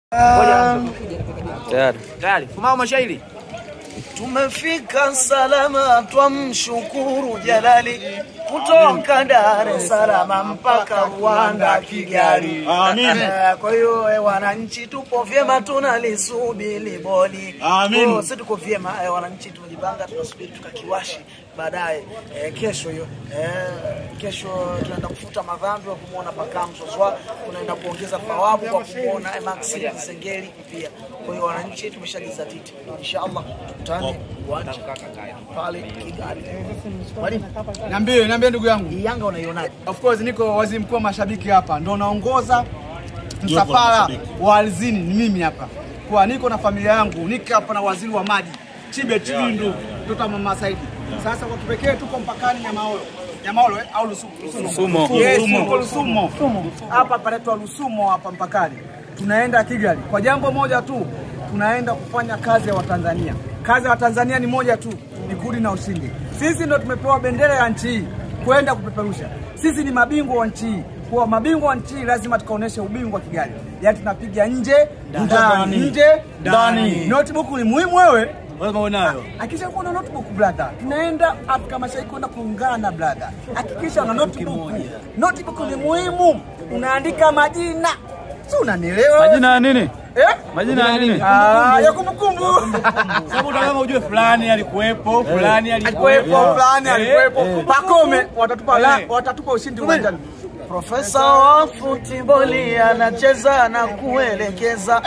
Tayari. Tayari. Fumao mashairi. Tumefika salama, twamshukuru Jalali, kutoka Dar es Salaam mpaka Rwanda, Kigali. Amin. Eh, Kwa hiyo eh, wananchi tupo vyema, tunalisubiri boli. Amin. Kwa hiyo Sisi tuko vyema eh, wananchi tumejipanga, tunasubiri tukakiwashi baadaye eh, kesho hiyo eh, kesho tunaenda kufuta madhambi wa kumwona Pakam Soswa, tunaenda kuongeza thawabu kwa kumwona eh, Maxi Sengeli pia. Kwa hiyo wananchi tumeshajizatiti, inshallah tukutane uwanja pale Kigali. Mwalimu, Niambie, niambie ndugu yangu. hii Yanga unaionaje? Of course niko waziri mkuu wa mashabiki hapa, ndo naongoza la msafara mashabiki. wa alizini, ni mimi hapa kwa niko na familia yangu, niko hapa na waziri wa maji Chibe Chilindu, mtoto wa mama Saidi. Sasa kwa kipekee tuko mpakani Nyamaolo, Nyamaolo eh, au Lusumo? Lusumo. Yes, tuko Lusumo. Hapa panaitwa Lusumo hapa mpakani. Tunaenda Kigali kwa jambo moja tu, tunaenda kufanya kazi ya Watanzania. Kazi ya Watanzania ni moja tu, ni kurudi na ushindi. Sisi ndo tumepewa bendera ya nchi hii kwenda kupeperusha. Sisi ni mabingwa wa nchi hii. Kwa mabingwa wa nchi hii lazima tukaoneshe ubingwa Kigali. Yaani tunapiga nje ndani, nje ndani. Notebook ni muhimu wewe. Lazima unayo. Hakikisha kuwa na notebook brother. Tunaenda Afrika Mashariki kwenda kuungana brother. Hakikisha una notebook. Notebook ni muhimu. Unaandika majina. Si unanielewa? Majina ya nini? Eh? Majina ya nini? Ah, ya kumbukumbu. Sababu utakama ujue fulani alikuwepo, fulani Alikuwepo fulani, alikuwepo. eh. Pakome watatupa la, Eh. watatupa ushindi uwanjani. Profesa wa futiboli anacheza na kuelekeza.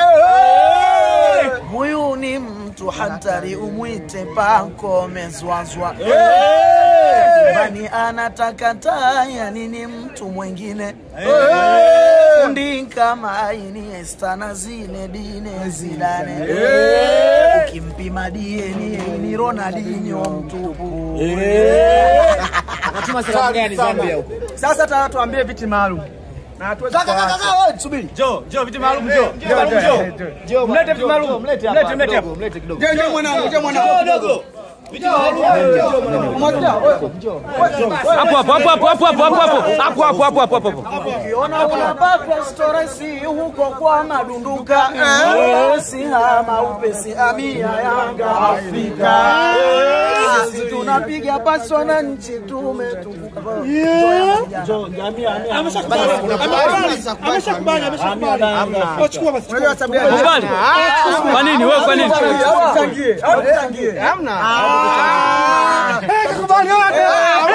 Huyu ni mtu hatari, umwite Pakome Zwazwa. Bani anataka taya nini mtu mwingine kundi kama Iniesta na Zinedine Zidane. Ukimpima dieni ni Ronaldinho mtupu. Unatuma salamu gani Zambia huko? Sasa tata tuambie viti maalum. Na hatuwezi kuacha. Subiri. Jo, jo viti maalum jo. Viti maalum jo. Jo, Mlete viti maalum. Mlete Mlete, hapa. mlete hapa. kidogo, Mlete kidogo. Je, je mwanangu, je mwanangu. Dogo. Viti maalum. Umwasilia? Wewe. Hapo hapo hapo hapo hapo hapo hapo hapo hapo hapo hapo hapo. Ukiona unapata storesi huko kwa madunduka eh, si hama upesi amia Yanga Afrika sisi tunapiga pasi wananchi tumetukuka Ameshakubali, ameshakubali. Wachukua basi. Unajua sababu gani? Kubali. Kwa nini wewe kwa nini? Au tuchangie, au tuchangie. Hamna. Eh, kakubali wote.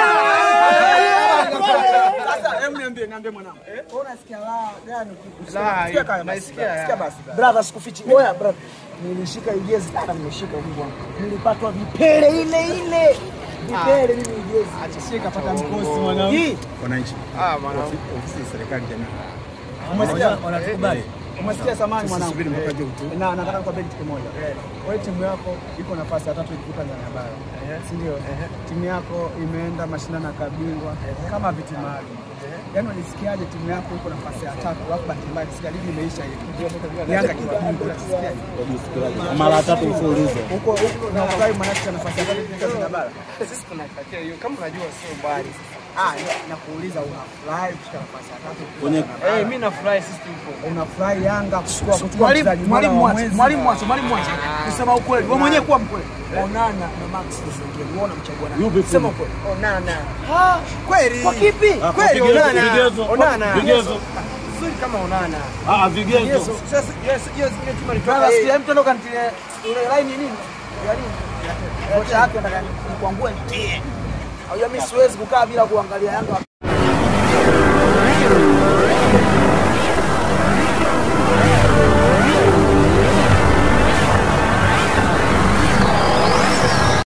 Sasa hebu niambie, niambie mwanangu. Wewe unasikia raha gani ukisikia? Sikia kaya basi. Sikia basi. brother sikufichi oya brother nilishika hii jezi kana nimeshika Mungu wangu nilipatwa vipele ile ile vipele mimi hii jezi Acha sie kapata mkosi mwanangu. hii Wananchi. Ah, mwana. Ofisi ya serikali jamii. Umesikia? Wanatukubali. Umesikia samani mwanangu. Subiri mpaka je utu. Na nataka nikwambie kitu kimoja. Wewe timu yako iko nafasi ya tatu ikivuka Tanzania bara. Si ndio? Timu yako imeenda mashindano ya kabingwa kama viti maalum. Yaani unajisikiaje timu yako iko nafasi ya tatu alafu bahati mbaya kisikia ligi imeisha hivi. Yanga kibingwa unajisikiaje? Mara tatu mfululizo. Huko huko na ufurahi manake nafasi ya tatu ikivuka Tanzania bara. Sisi tunaitakia hiyo kama unajua sio mbali. Ah, nakuuliza unafurahi kushika nafasi ya tatu? Kwenye Eh, mimi nafurahi sisi tupo. Unafurahi Yanga kuchukua kuchukua mwalimu mchezaji mwalimu bora wa mwache mwezi? mwalimu mwache mwalimu mwache kusema ukweli wewe mwenyewe kuwa mkweli onana na Max Sengeli wewe unamchagua nani Yupi sema fundi? ukweli Onana. Kweli. kwa kipi Kweli Onana. Vigezo. Onana. Vigezo. Nzuri kama Onana. Ah, vigezo. Sasa yes, yes, yes, chuma ni brother sikia mtu ndo kantilia ile line nini ya nini kocha yake nataka nikuangue nitie au mimi siwezi kukaa bila kuangalia Yanga